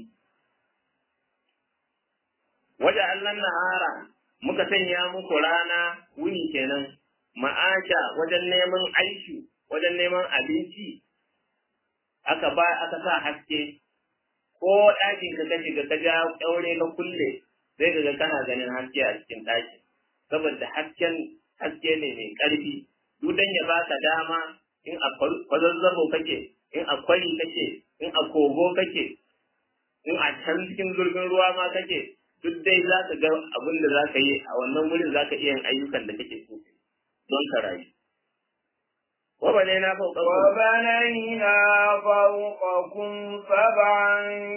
wajen Allah nahara muka sanya muku rana wuni kenan ma'asha wajen neman aiki wajen neman abinci aka ba aka sa haske ko ɗakin ka kashi ga ka ja ƙyaure ka kulle sai ka ga kana ganin haske a cikin ɗakin saboda hasken haske ne mai ƙarfi duk dan ya baka dama in a kwazazzabo kake in a kwari kake in a kogo kake in a can cikin zurfin ruwa ma kake duk dai za ka ga abin da za ka yi a wannan wurin za ka iya yin ayyukan da kake so don ka rayu. وبنينا فوقكم وبنينا فوقكم سبعا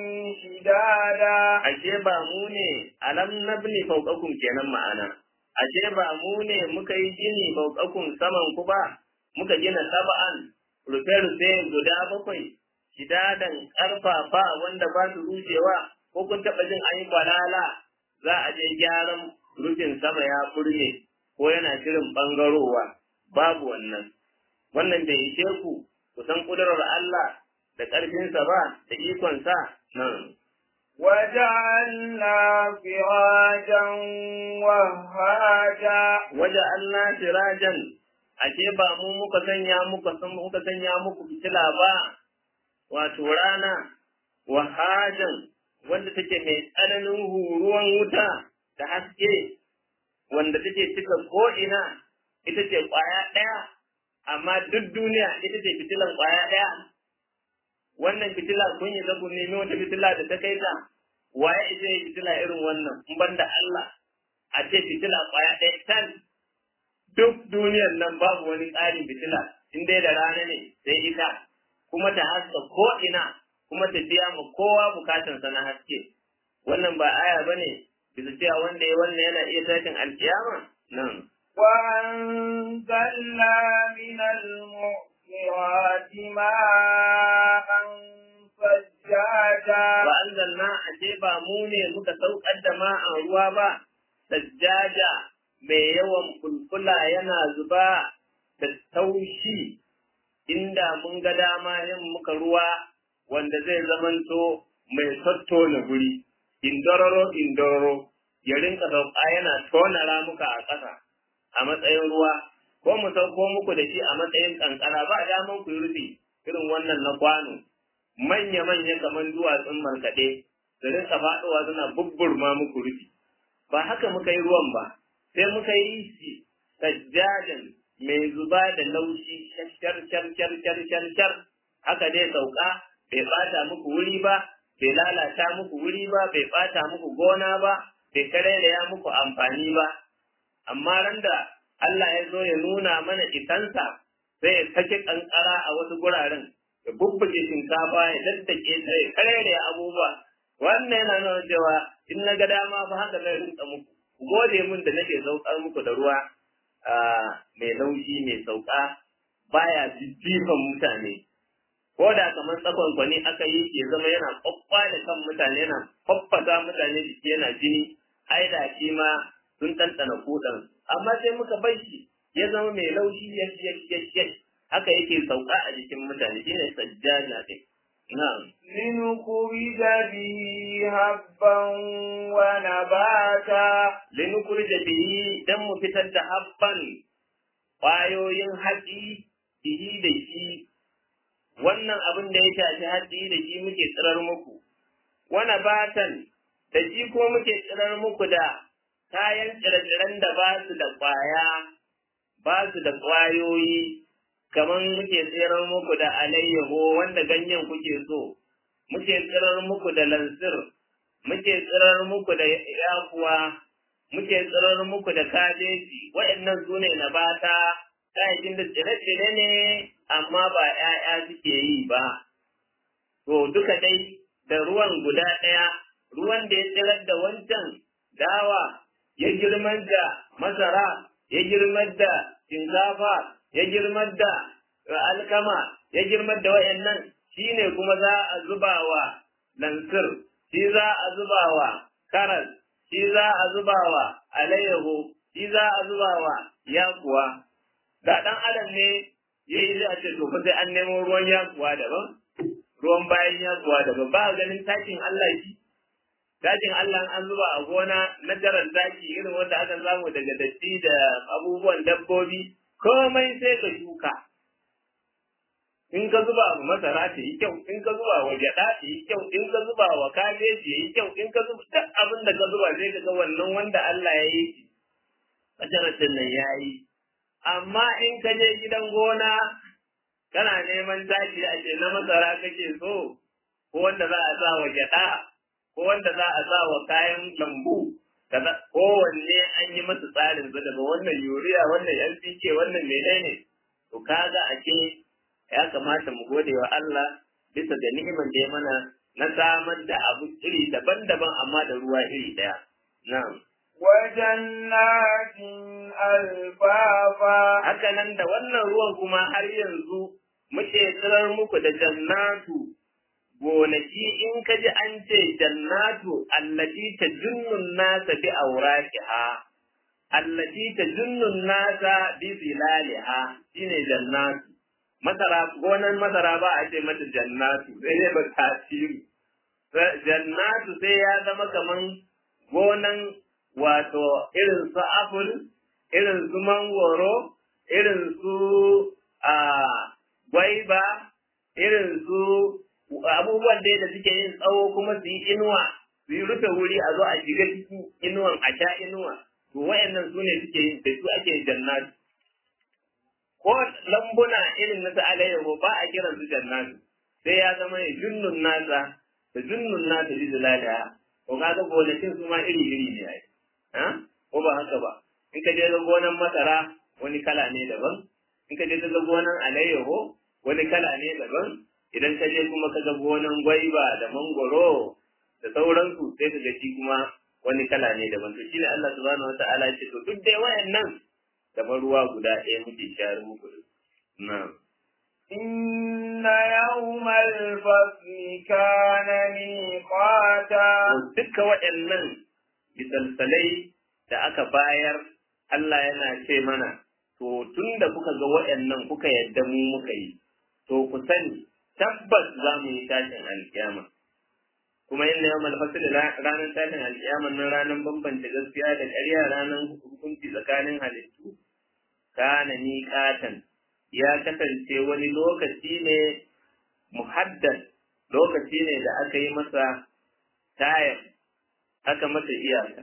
شدادا ashe ba mu ne alam nabni fawqakum kenan ma'ana ashe ba mu ne muka yi gini fawqakum saman ku ba muka gina sab'an rufe rufe guda bakwai shidadan karfafa wanda ba su rushewa ko kun taɓa jin an yi kwalala za a je gyaran rufin sama ya furne ko yana shirin ɓangarowa babu wannan wannan bai ishe ku ku san ƙudurar Allah da ƙarfinsa ba da ikonsa nan. وجعلنا سراجا وهاجا Waje Allah sirajan, ashe ba mu muka sanya muka san muka sanya muku fitila ba, wato rana, wahajan wanda take mai tsananin huruwan wuta da haske, wanda take cika ko'ina, ita ce ƙwaya ɗaya, amma duk duniya ita ce fitilan ƙwaya ɗaya. Wannan fitila kun yi zaku nemi wata fitila da ta kai ta, waye ita yi fitila irin wannan, in ban da Allah, a ce fitila ƙwaya ɗaya tan, duk duniyar nan babu wani tsarin fitila, in dai da rana ne sai ita, kuma ta haska ko'ina, kuma ta biya ma kowa bukatansa na haske. Wannan ba aya ba ne, bisa cewa wanda ya wannan yana iya tashin alkiyama nan. وأنزلنا من المعصرات ماء ثجاجا Wa anzalna ashe ba mu ne muka saukar da ma'an ruwa ba, sajjaja mai yawan kulkula yana zuba da taushi inda mun ga dama yin muka ruwa wanda zai zamanto mai tattona guri, indororo indororo ya rinka sauka yana tona ramuka a ƙasa a matsayin ruwa, ko mu sauko muku da shi a matsayin kankara ba daman ku yi rufi irin wannan na kwano. Manya-manya kamar duwatsun markaɗe, da rinka faɗowa suna bubburma muku rufi. Ba haka muka yi ruwan ba, sai muka yi shi sajjadan mai zuba da laushi shar shar shar shar shar shar haka dai sauka bai bata muku wuri ba bai lalata muku wuri ba bai bata muku gona ba bai karairaya muku amfani ba amma ran da Allah ya zo ya nuna mana isansa sai ya sake kankara a wasu guraren ya bubbuge shinkafa ya daddake ta ya karairaya abubuwa wannan yana nuna cewa in na ga dama fa haka zai rinka muku ku gode mun da nake saukar muku da ruwa mai laushi mai sauka baya jijjifan mutane ko da kamar tsakon kwani aka yi ke zama yana kwakwa da kan mutane yana faffasa mutane jiki yana jini ai da shi ma sun tantana kudan amma sai muka bar shi ya zama mai laushi ya ya haka yake sauka a jikin mutane shine sajjada din na'am لنخرج به هبا ونباتا linukurja bihi dan mu fitar da habban ƙwayoyin hatsi bihi da shi wannan abin da ya shafi hatsi da shi muke tsirar muku wani batan da shi ko muke tsirar muku da kayan tsire-tsiren da ba su da ƙwaya ba su da ƙwayoyi kamar muke tsirar muku da alayyaho wanda ganyen kuke so muke tsirar muku da lansir muke tsirar muku da yakuwa muke tsirar muku da kabeji waɗannan su ne na bata kayayyakin da tsire-tsire ne amma ba ‘ya'ya suke yi ba. To duka dai da ruwan guda ɗaya, ruwan da ya tsirar da wancan dawa ya girmar da masara, ya girmar da shinkafa, ya girmar da alkama, ya girmar da waɗannan shi ne kuma za a zuba wa lansir, shi za a zuba wa karas, shi za a zuba wa alayyahu, shi za a zuba wa yakuwa. Da ɗan adam ne ya yi zai a ce to fa sai an nemo ruwan yakuwa daban, ruwan bayan yakuwa daban, ba ganin takin Allah shi. Takin Allah an zuba a gona na jarar taki irin wanda aka samu daga datti da abubuwan dabbobi, komai sai ka shuka. in ka zuba wa masara ta yi kyau in ka zuba wa gyaɗa ta yi kyau in ka zuba wa kabeji ya yi kyau in ka zuba duk abin da ka zuba sai ka ga wannan wanda Allah ya yi shi masarautar nan ya yi amma in ka je gidan gona kana neman taki a ce na masara kake so ko wanda za a sa wa gyaɗa ko wanda za a sa wa kayan lambu kaza kowanne an yi masa tsarin sa daga wannan yuriya wannan NPK wannan menene to kaga ake ya kamata mu gode wa Allah bisa ga ni'imar da ya mana na samar da abu iri daban-daban amma da ruwa iri ɗaya. Na'am. وجنات ألفافا Haka nan da wannan ruwan kuma har yanzu muke tsirar muku da jannatu gonaki in ka ji an ce jannatu allati tajunnun nasa bi awraqiha allati tajunnun nasa bi zilaliha shine jannatu masara gonan masara ba a ce mata jannatu sai dai ba tasiri jannatu sai ya zama kaman gonan wato irin su apple irin su mangoro irin su a gwaiba irin su abubuwan da da suke yin tsawo kuma su yi inuwa su yi rufe wuri a zo a shiga cikin inuwan a sha inuwa to wayannan su ne suke yin da su ake jannatu ko lambuna irin na alayyahu ba a kiran su jannatu sai ya zama ya junnun nasa da junnun nasa bi zilaliha ko kaga gonakin su ma iri iri ne ai ha ko ba haka ba in ka je ga gonan masara wani kala ne daban in ka je ga gonan alayyahu wani kala ne daban idan ka je kuma ka ga gonan gwaiba da mangoro da sauransu sai ka ga shi kuma wani kala ne daban to shine Allah subhanahu wataala ya ce to duk dai wayannan kamar ruwa guda ɗaya muke shayar muku da na'am إن يوم الفصل كان ميقاتا duka waɗannan misalsalai da aka bayar Allah yana ce mana to tun da kuka ga waɗannan kuka yadda mu muka yi to ku sani tabbas za mu yi tashin alkiyama kuma inna yawmal fasl ranar tashin alkiyama nan ranar bambanta gaskiya da ƙarya ranar hukunci tsakanin halittu kana miƙatan ya kasance wani lokaci ne muhaddas lokaci ne da aka yi masa tayar aka masa iyaka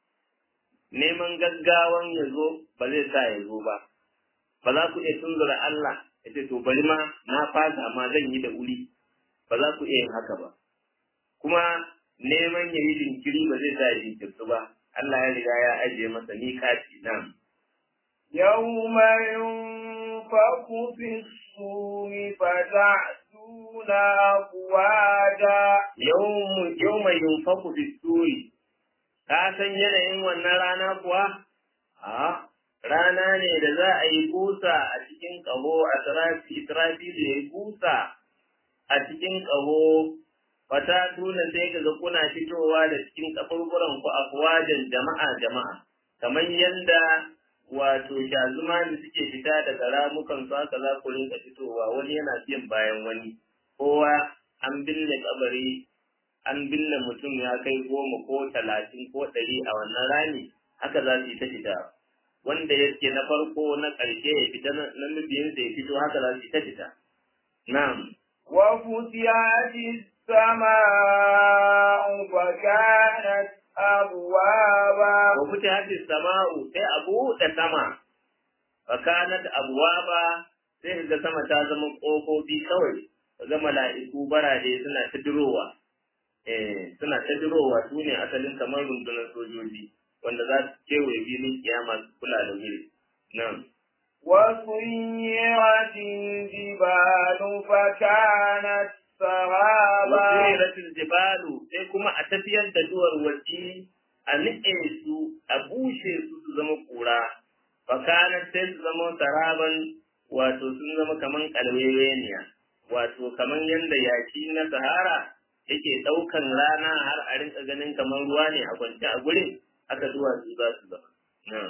neman gaggawan ya zo ba zai sa ya zo ba ba za ku iya tunzura Allah ya ce to bari ma na fasa ma zan yi da wuri ba za ku iya yin haka ba kuma neman ya yi jinkiri ba zai sa ya jinkirtu ba Allah ya riga ya ajiye masa miƙaci nan يوم ينفخ في الصور فتأتون يأتون أفواجا yau mai yunfaku bisuri ka san yanayin wannan rana kuwa a rana ne da za a yi busa a cikin ƙaho a israfi da ya yi busa a cikin ƙaho fata tuna sai ka ga kuna fitowa da cikin kaburburan ku afwajan jama'a jama'a kamar yanda wato shazuma da suke fita daga ramukan su haka za ku rinka fitowa wani yana biyan bayan wani kowa an binne kabari an binne mutum ya kai goma ko talatin ko ɗari a wannan rami haka za su yi ta fita wanda yake na farko na ƙarshe ya fita na mabiyinsa ya fito haka za su yi ta fita na'am وفتحت السماء فكانت أبوابا وفتحت السماء sai a buɗe sama fakanat abwaba sai ga sama ta zama ƙofofi kawai ga mala'iku barade suna ta dirowa eh suna ta dirowa su ne asalin kamar rundunar sojoji wanda za su kewaye filin kiyama su kula da wuri nan وسيرت الجبال فكانت سرابا wasiratul jibalu sai kuma a tafiyar da duwar waje a niƙe su a bushe su su zama kura fakanar sai su zama saraban wato sun zama kaman kalweweniya wato kaman yadda yaki na sahara yake ɗaukan rana har a rinka ganin kaman ruwa ne a kwance a gurin haka duwatsu za su zama na'am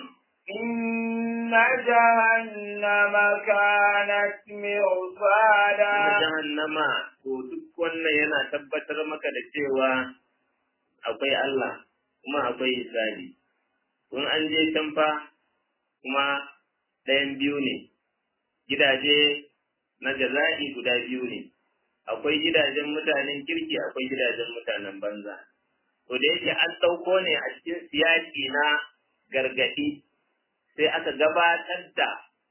إن جهنم كانت مرصادا kuma jahannama to duk wannan yana tabbatar maka da cewa akwai Allah kuma akwai hisabi kun an je can fa kuma ɗayan biyu ne gidaje na jaza'i guda biyu ne akwai gidajen mutanen kirki akwai gidajen mutanen banza to da yake an ɗauko ne a cikin siyaki na gargaɗi sai aka gabatar da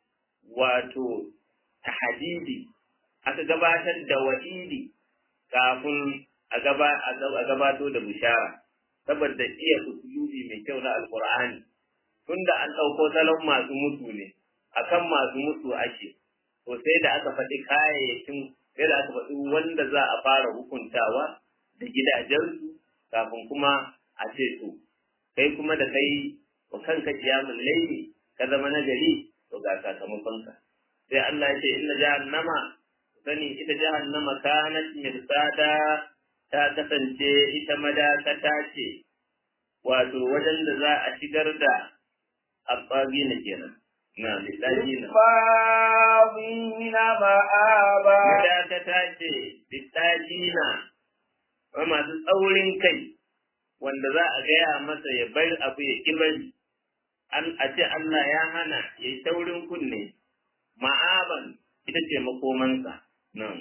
wato tahadidi aka gabatar da wa'idi kafin a gabato da bishara saboda iya usulubi mai kyau na alkur'ani tunda an ɗauko salon masu mutu ne akan masu mutu ake to sai da aka faɗi kayayyakin sai da aka faɗi wanda za a fara hukuntawa da gidajensu kafin kuma a ce to kai kuma da kai wa kanka kiyamun laili ka zama nagari to ga sakamakonka sai Allah ya ce inna jahannama sani ita jahannama kanat mirsada ta kasance ita madakata ce wato wajen da za a shigar da abbagina kenan na littafina للطاغين مآبا madakata ce littafina wa masu tsaurin kai wanda za a gaya masa ya bar abu ya ƙi bari an a ce Allah ya hana ya yi taurin kunne ma'aban ita ce makomansa nan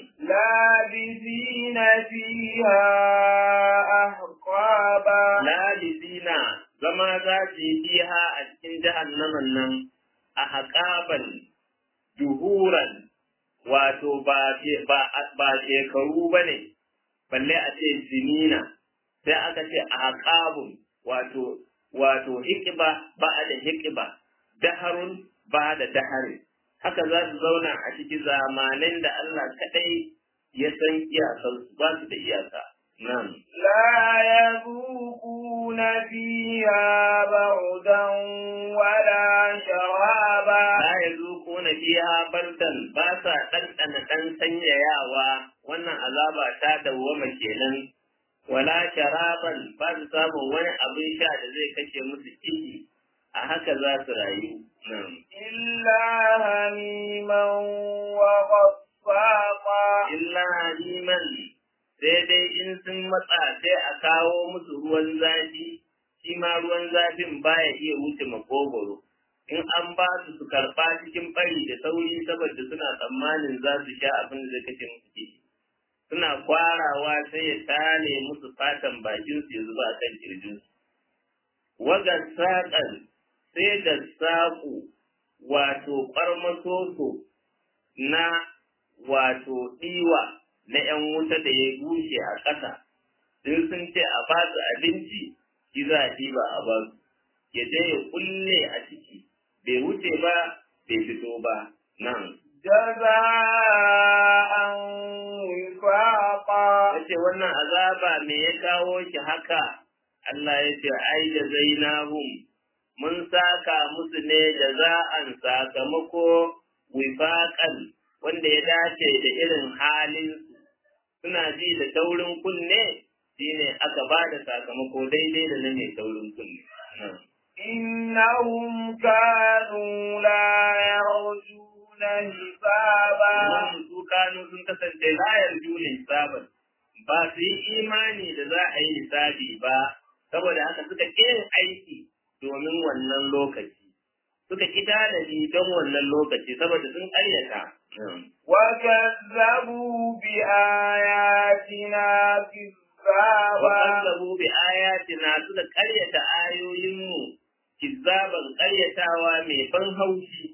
لابثين فيها أحقابا labisina zama za su yi fiha a cikin jahannaman nan a haƙaban juhuran wato ba ba ba shekaru ba ne balle a ce sinina sai aka ce a haƙabun wato wato hikiba ba a da hikiba daharun ba da dahari haka za su zauna a cikin zamanin da Allah kaɗai ya san iyakarsu ba su da iyaka nan لا يذوقون فيها بردا ولا شرابا la yazuquna fiha bardan ba sa ɗanɗana ɗan sanyayawa wannan azaba ta dawwama kenan wala sharaban ba su samun wani abin sha da zai kashe musu ciki a haka za su rayu nan إلا هميما وغساقا illa liman sai dai in sun matsa sai a kawo musu ruwan zafi shi ma ruwan zafin baya iya wuce makogoro in an ba su su karɓa cikin ɓari da sauri saboda suna tsammanin za su sha abin da zai kashe musu kishi suna kwarawa sai ya tale musu fatan bakin su ya zuba a kan kirjin su waga saƙan sai da saƙo wato ƙwarmasoso na wato ɗiwa na ‘yan wuta da ya bushe a ƙasa, in sun ce a ba su abinci, shi za a ɗiba a ba su, ya je ya kulle a ciki, bai wuce ba, bai fito ba, nan. جزاء وفاقا yace wannan azaba me ya kawo ki haka Allah ya ce ai da zainahum mun saka musu ne jaza'an sakamako wifaqan wanda ya dace da irin halin suna ji da taurin kunne shine aka ba da sakamako daidai da na mai taurin kunne إنهم كانوا لا يرجون حسابا su kanu sun kasance layar juna hisaban ba su yi imani da za a yi hisabi ba saboda haka suka ƙi yin aiki domin wannan lokaci suka ƙi tanadi don wannan lokaci saboda sun ƙaryata وكذبوا بآياتنا كذابا وكذبوا بآياتنا suka ƙaryata ayoyinmu kizzaban ƙaryatawa mai ban haushi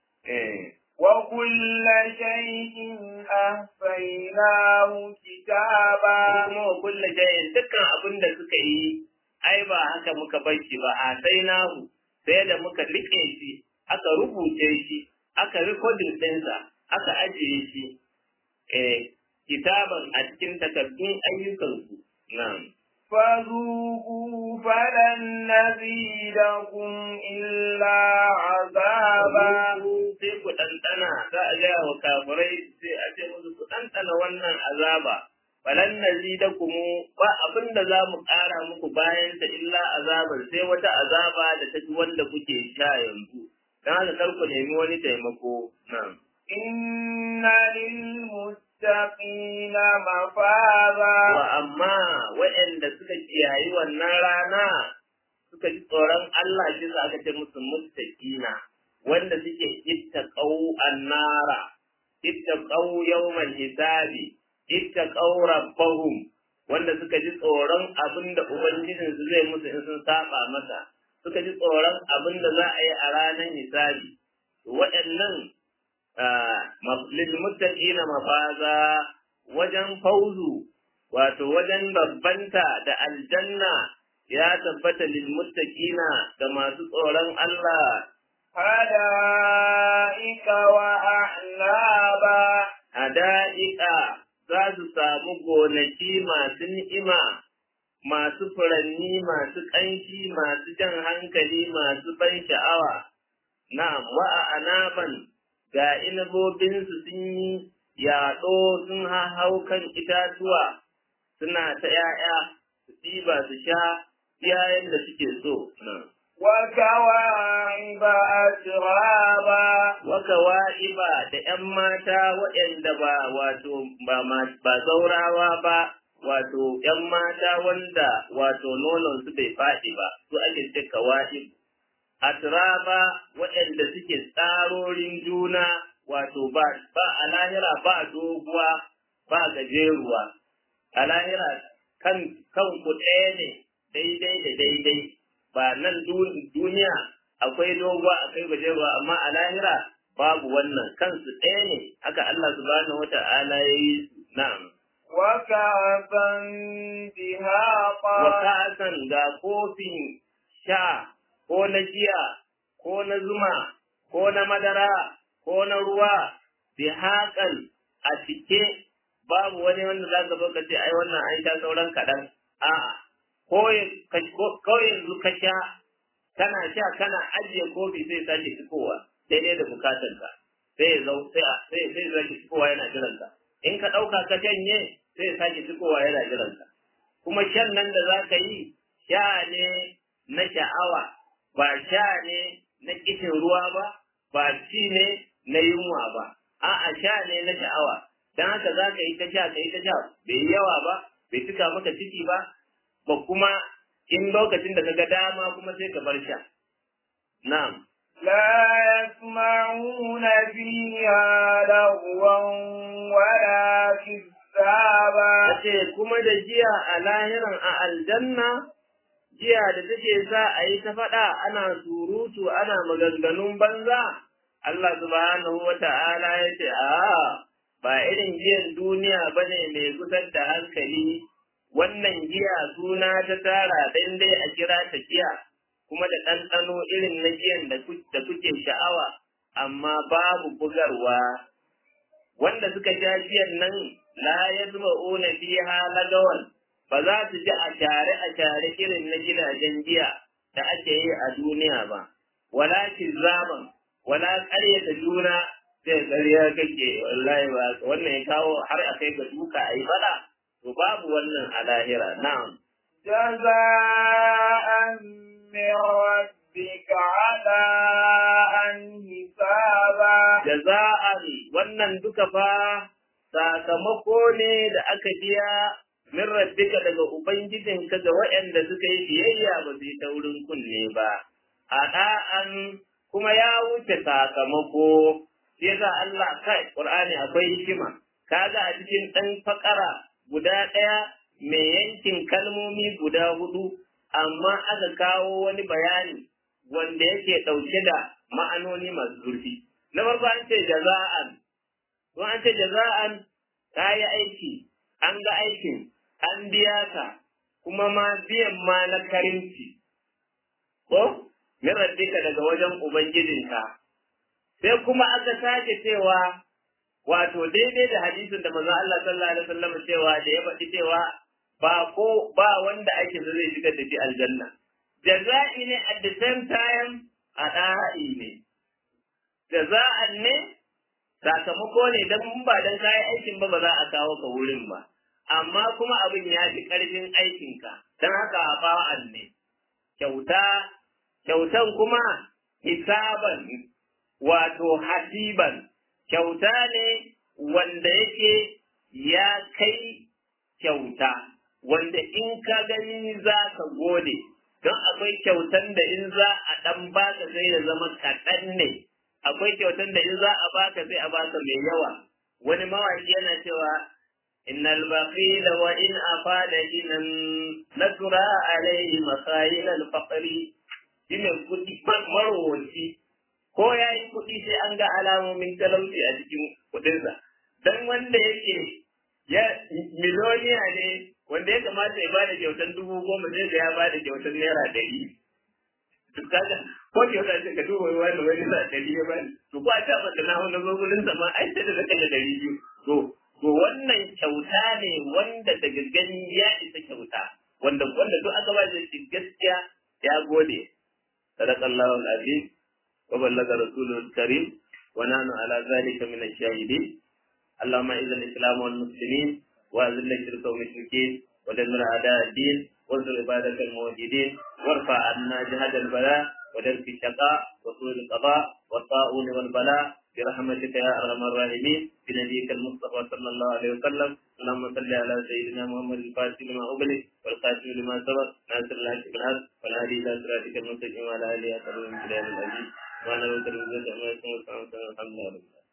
وكل شيء أحصيناه كتابا kuma wa kulle shayin dukkan abin da suka yi ai ba haka muka bar shi ba a sai nahu sai da muka rike shi aka rubuce shi aka rikodin ɗinsa aka ajiye shi eh kitaban a cikin takardun ayyukansu na'am فذوقوا فلن نزيدكم إلا عذابا sai ku ɗanɗana za a gaya wa kafirai sai a ce musu ku ɗanɗana wannan azaba falan nazidakum ba abin da za mu ƙara muku bayan ta illa azabar sai wata azaba da ta fi wanda kuke sha yanzu don haka kar ku nemi wani taimako nan إن للمتقين مفازا wa amma waɗanda suka kiyayi wannan rana suka ji tsoron Allah shi za aka ce musu muttaqina wanda suke ittaqau annara ittaqau yawmal hisabi ittaqau rabbahum wanda suka ji tsoron abin da ubangijin su zai musu in sun saba masa suka ji tsoron abin da za a yi a ranar hisabi waɗannan lil muttaqina mafaza wajen fauzu wato wajen babbanta da aljanna ya tabbata lil muttaqina da masu tsoron Allah حدائق وأعنابا hada'ika za su samu gonaki masu ni'ima masu furanni masu ƙanshi masu jan hankali masu ban sha'awa na'am wa a anaban ga inabobinsu sun yi yaɗo sun hau kan itatuwa suna ta ‘ya'ya su ɗiba su sha yayin da suke so. وكواعب أترابا Waka wa'iba da ‘yan mata waɗanda ba wato ba ma- ba zaurawa ba, wato ‘yan mata wanda wato nonon su bai faɗi ba, su ake ce kawa'ib. Atraba waɗanda suke tsarorin juna wato ba ba a lahira ba doguwa ba gajeruwa. A lahira kan kan ku ɗaya ne daidai da daidai ba nan dun- duniya akwai doguwa akwai gajeruwa amma a lahira babu wannan kansu ɗaya ne haka Allah subhanahu wata'ala ya yi su na'am وكعبا دهاقا wa ka'asan ga kofin sha ko na giya ko na zuma ko na madara ko na ruwa bi haƙan a cike babu wani wanda za ka zo ka ce ai wannan an sha sauran kaɗan a'a ko ya- ka- ko- ko yanzu ka sha kana sha kana ajiye kofi sai sake cikowa daidai da bukatanka sai ya zau sai a- sai sai sake cikowa yana jiranka in ka ɗauka ka janye sai ya sake cikowa yana jiranka kuma shan nan da za ka yi sha ne na sha'awa ba sha ne na kishin ruwa ba ba ci ne na yunwa ba a'a sha ne na sha'awa don haka za ka yi ta sha ka yi ta sha bai yi yawa ba bai cika maka ciki ba ba kuma in lokacin da ka ga dama kuma sai ka bar sha na'am لا يسمعون فيها لغوا ولا كذابا ce kuma da jiya a lahiran a aljanna jiya da take sa a yi ta faɗa ana surutu ana maganganun banza Allah subhanahu wa ta'ala ya ce a ba irin giyan duniya ba ne mai kusan da hankali wannan giya suna ta tara dan dai a kira ta giya kuma da ɗanɗano irin na giyan da ku- da kuke sha'awa amma babu bugarwa wanda suka sha giyan nan la yasma'una fiha lagawan ba za su ji a share a share irin na gidajen giya da ake yi a duniya ba wala kizaban wala ƙaryata juna sai ƙarya kake wallahi ba wannan ya kawo har a kai ga duka a yi bala to babu wannan a lahira na'am جزاء من ربك عطاء حسابا jaza'an wannan duka fa sakamako ne da aka biya min rabbika daga ubangijinka ga waɗanda suka yi biyayya ba su yi taurin kunne ba a da'an kuma ya wuce sakamako sai yasa Allah kai Qur'ani akwai hikima kaga a cikin dan fakara guda ɗaya mai yankin kalmomi guda hudu amma aka kawo wani bayani wanda yake ɗauke da ma'anoni masu zurfi na farko an ce jaza'an to an ce jaza'an ka yi aiki an ga aikin an biya ka kuma ma biyan ma na karimci ko min rabbika daga wajen ubangijinka sai kuma aka sake cewa wato daidai da hadisin da manzo Allah sallallahu alaihi wasallam cewa da ya faɗi cewa ba ko ba wanda ake so zai shiga da shi aljanna jaza'i ne at the same time ada'i ne jaza'an ne sakamako ne dan mun ba dan kayan aikin ba ba za a kawo ka wurin ba amma kuma abin ya fi karfin aikinka dan haka ba'an ne kyauta kyautan kuma hisaban wato hasiban kyauta ne wanda yake ya kai kyauta wanda in ka gani za ka gode don akwai kyautan da in za a ɗan baka sai ya zama kaɗan ne akwai kyautan da in za a baka sai a baka mai yawa wani mawaki yana cewa innal baqila wa in afada inan nasra alayhi masayil al faqri shine kudi marwaci ko yayi kudi sai an ga alamomin talauci a cikin kudinsa dan wanda yake ya miloniya ne wanda ya kamata ya bada kyautan dubu goma sai ga ya bada kyautan naira ɗari to kaga ko kyauta ce ka duba wani wani sa ɗari ya bani to ko a ta baka na wani gogulin sa ma ai sai da zaka da ɗari biyu to to wannan kyauta ne wanda daga gani ya isa kyauta wanda wanda duk aka ba shi gaskiya ya gode sadaqallahu al-azim wa ballaga rasulul karim wa nanu ala zalika min ash-shahidin اللهم اعز الاسلام والمسلمين واذل الشرك والمشركين ودمر اعداء الدين وانصر عبادك الموحدين وارفع عنا جهد البلاء ودرك الشقاء وسوء القضاء والطاعون والبلاء برحمتك يا ارحم الراحمين بنبيك المصطفى صلى الله عليه وسلم اللهم صل على سيدنا محمد الفاتح لما اغلق والخاتم لما سبق ناصر الحق بالحق والهادي الى صراطك المستقيم وعلى اله وصحبه من العزيز وانا وكرم العزه عما يصفون الحمد لله